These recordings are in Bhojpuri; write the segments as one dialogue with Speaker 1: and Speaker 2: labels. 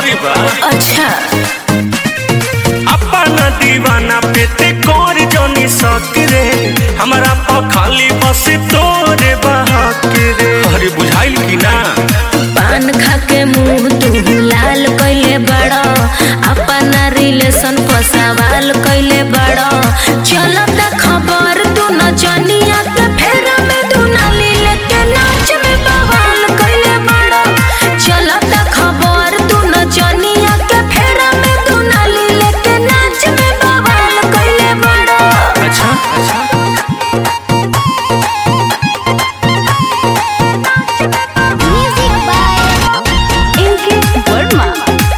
Speaker 1: जरूरी बा
Speaker 2: अच्छा
Speaker 1: अपना दीवाना पे ते कर जनी सक रे हमरा पा खाली बस तोरे बहक रे अरे बुझाइल कि ना
Speaker 2: पान खा के मुंह तू लाल कइले बड़ा अपना रिलेशन पर सवाल कइले बड़ा चलत खबर तू न जनिया के फेरा में तू नाली लेके नाच में बवाल कइले बड़ा चलत खबर तू न जनिया के फेरा में तू नाली लेके नाच में बवाल कइले बड़ा
Speaker 1: अच्छा अच्छा
Speaker 2: म्यूजिक बाय इनके वर्मा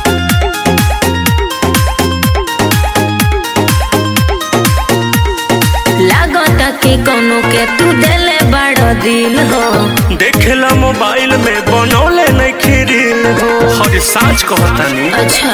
Speaker 2: लागता कि कोनो के तू देले बड़ा दिल हो
Speaker 1: देखेला मोबाइल में बनौले नहीं खीरिल हो हर साँच कहतानी
Speaker 2: अच्छा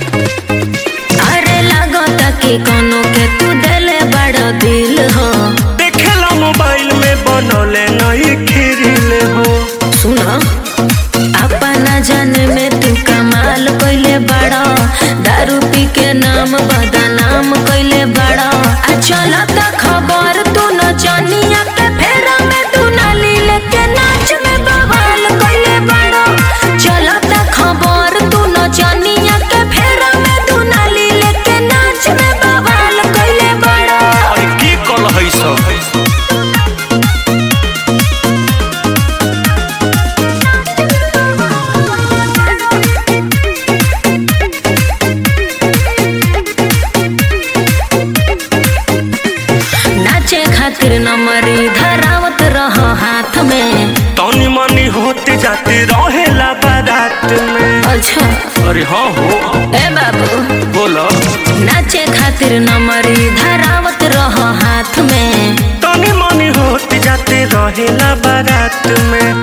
Speaker 2: अरे लागता कि कोनो के तू देले बड़ा दिल हो
Speaker 1: देखेला मोबाइल में बनौले नहीं खीरिल हो
Speaker 2: सुना अपना जान में तू कमाल कइले बड़ा दारू पी के नाम बदनाम कइले बड़ा आ चलता खबर तू न जानिया के फेरा में तू नाली लेके नाच में बवाल कइले बड़ा चलता खबर तू न जानिया के फेरा में तू नाली लेके नाच में बवाल कइले बड़ा
Speaker 1: और की कल है सब
Speaker 2: नाचे खातिर नमरी धरावत रह हाथ में
Speaker 1: तनी मनी होते जाते रहेला बारात में
Speaker 2: अच्छा
Speaker 1: अरे हाँ हो
Speaker 2: ए बाबू
Speaker 1: बोलो
Speaker 2: नाचे खातिर नमरी धरावत रह हाथ में
Speaker 1: तनी मनी होते जाते रहेला बारात में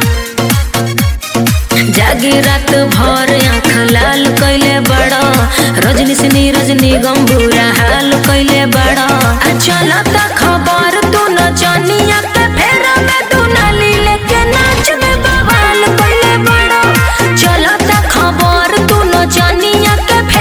Speaker 2: जागी रात भर आँख लाल कैले बड़ा रजनी सिनी रजनी गंभूरा हाल कैले बड़ा आ चलता खबर तू न जनिया के फेरा में तू नाली लेके नाच में बवाल कैले बड़ा चलता खबर तू न जनिया के